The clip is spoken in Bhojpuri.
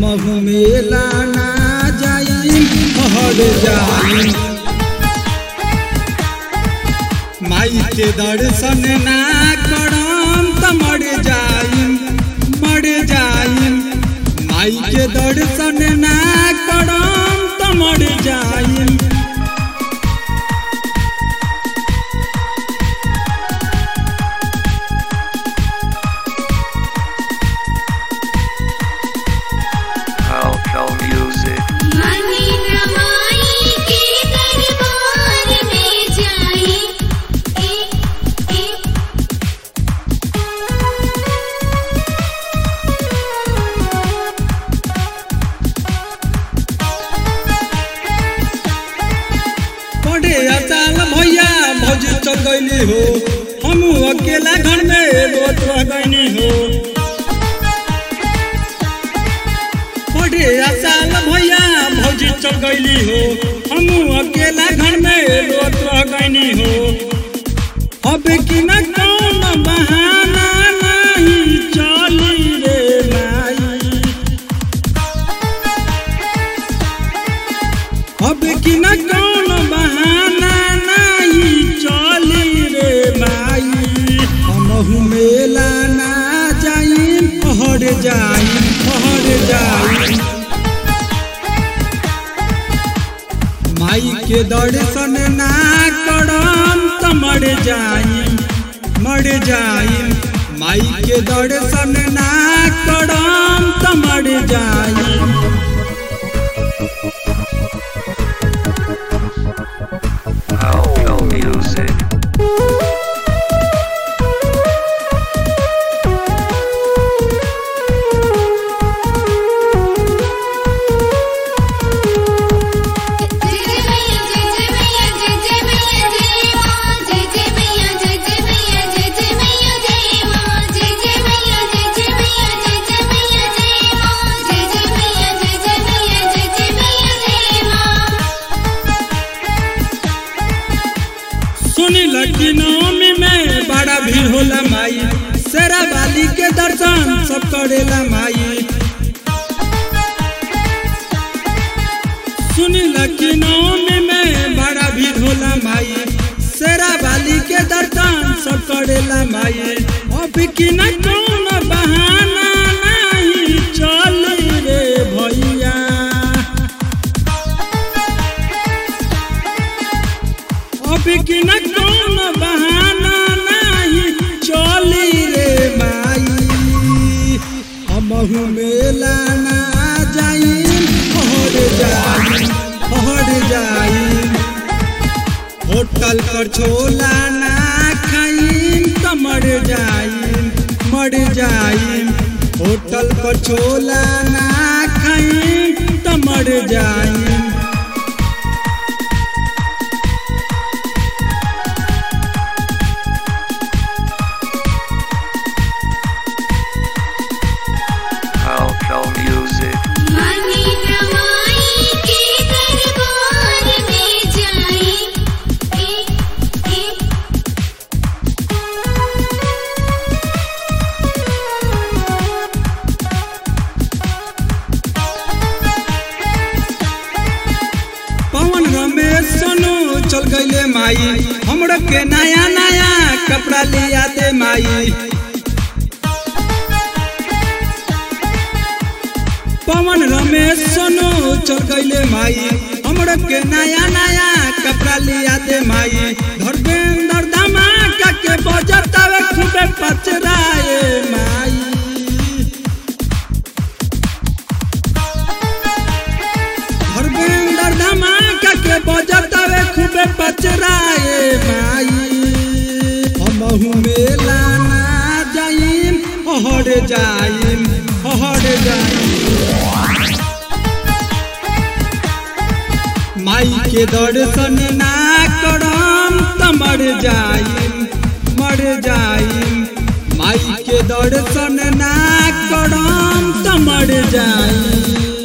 हमहु मेला ना जाई हर जाई माई के दर्शन ना करम त मर जाई मर जाई माई के दर्शन ना करम त मर जाई Alco Music. मनी रमाई के दरबार में जाई ए ए पढ़े अचाल भैया भौज चल गईली हो हम अकेला घर में रोत रह गईनी हो पढ़े अचाल भैया भौज चल गईली हो हम अकेला घर में रोत रह गईनी हो अब कि न कौन बहाना नहीं चली रे माई अब कि न कौन बहाना नहीं चली रे माई हमहु मेला ना जाई हर जाई हर जाई माई के दर्शन ना करम त मर जाई मर जाई माई के दर्शन ना करम त मर जाई Alco Music. जय जय मैया जय जय मैया जय जय मैया जय मां जय जय मैया जय जय मैया जय जय मैया जय मां जय जय मैया जय जय मैया जय जय मैया जय मां जय जय मैया जय जय मैया जय जय मैया जय मां सुनी लड़की नवमी में बड़ा भीड़ होला माई शेरा बाली के दर्शन सब करेला माई सुनी लड़की नवमी में बड़ा भीड़ होला माई शेरा बाली के दर्शन सब करेला माई अब कि न कौन बहाना नहीं चली रे भैया अब कि न कौन बहाना नहीं चली रे माई हमहु मेला ना जाई हर जाई हर जाई होटल पर छोला ना खाई त मर जाई मर जाई होटल पर छोला ना खाई त मर जाई Alco Music. मनी रमाई के दरबार में जाई ए ए पवन रमेश सोनू चल गईले माई हमरो के नया नया कपड़ा लिया दे माई पवन रमेश सोनू चल गईले माई हमरो के नया नया कपड़ा लिया दे माई धर्मेंद्र धमाका के बजतावे खूबे पचराए माई धर्मेंद्र धमाका के बजतावे खूबे पचराए माई हमहु मेला ना जाइम हर जाइम हर जाइम माई के दर्शन ना करम त मर जाइम मर जाइम माई के दर्शन ना करम त मर जाइम